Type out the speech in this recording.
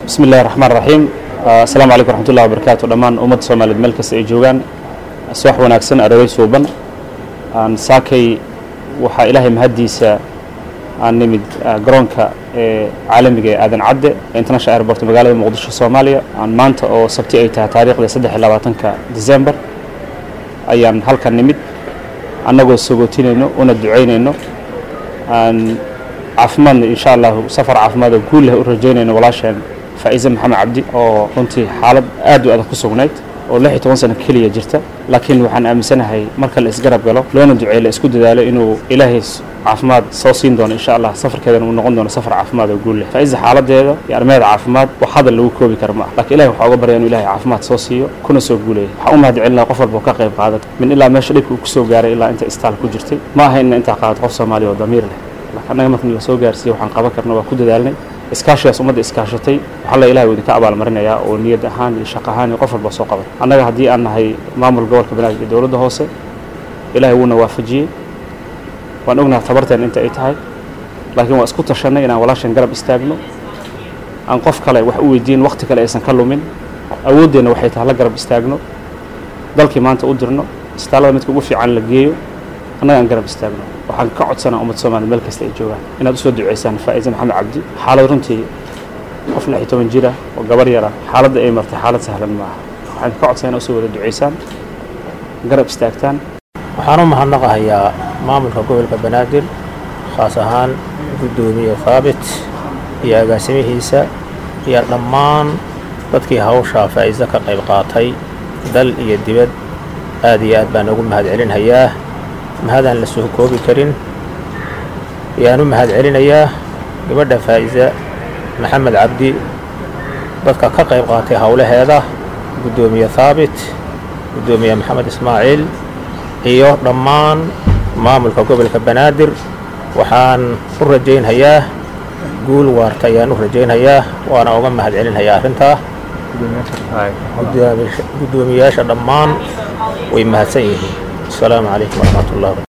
bismi illahi raxmaan raxiim assalaamu calaykum raxmatullahi wabarakaatu dhammaan ummadda soomaaliyeed meel kasta ay joogaan subax wanaagsan aroorey suuban aan saakay waxaa ilaahay mahaddiisa aan nimid garoonka ee caalamiga ee aadan cadde ee international airport magaalada muqdisho soomaaliya aan maanta oo sabti ay tahay taariikhda saddex iyo labaatanka december ayaan halkan nimid annagoo sagootinayno una ducaynayno aan caafimaadna insha allahu safar caafimaad oo guul leh u rajaynayno walaasheen faa'iise maxamed cabdi oo runtii xaalad aad u adag ku sugnayd oo lix iyo toban sano keliya jirta laakiin waxaan aaminsanahay marka la isgarab galo loona duceey la isku dadaalo inuu ilaahay caafimaad soo siin doono insha allah safarkeedana uu noqon doono safar caafimaad oo guul leh faa'iise xaaladeeda iyo arrimeeda caafimaad wax hadal lagu koobi kara ma ah laakiin ilahay waxaa uga barya inuu ilahay caafimaad soo siiyo kuna soo guuleeyo waxaan u mahad celinaya qof walba oo ka qayb qaadan min ilaa meesha dhibka uu ku soo gaaray ilaa inta istaal ku jirtay ma aha inna intaa qaadato qof soomaaliya oo damiir leh laakiin annaga markan la soo gaarsiiye waxaan qaban karna waa ku dadaalnay iskaashigaas ummadda iskaashatay waxaa la ilahay idinka abaalmarinayaa oo niyad ahaan iyo shaq ahaan iyo qof walba soo qaban annaga haddii aan nahay maamul gobolka banaadir iyo dowladda hoose ilahay wuuna waafajiyey waan ognaha tabarteen inta ay tahay laakiin waa isku tashannay inaan walaashan garab istaagno aan qof kale wax u weydiin wakhti kale aysan ka lumin awooddeenna waxay tahay la garab istaagno dalkii maanta u dirno istaalada midka ugu fiican la geeyo annaga aan garab istaagno waxaan ka codsanaa ummadda soomaliya meel kasta ay joogaan inaad usoo duceysaan faa'iise maxamed cabdi xaalad runtii qof lix iyo toban jira oo gabar yara xaaladda ay martay xaalad sahlan ma aha waxaan ka codsanaa inaad usoo wada duceysaan garab istaagtaan waxaan u mahadnaqahayaa maamulka gobolka banaadir khaas ahaan guddoomiye haabit iyo agaasimihiisa iyo dhammaan dadkii hawshaa faa'iise ka qayb qaatay dal iyo dibad aad iyo aad baan ugu mahad celinhayaa mahadaan la soo koobi karin ayaan u mahad celinayaa gabadha faa'iise maxamed cabdi dadka ka qayb qaatay howlaheeda guddoomiye haabit guddoomiye maxamed ismaaciil iyo dhammaan maamulka gobolka banaadir waxaan u rajaynhayaa guul waarta ayaan u rajaynhayaa waana uga mahad celinhayaa arrintaa guddoomiyaasha dhammaan way mahadsan yihiin السلام عليكم ورحمة الله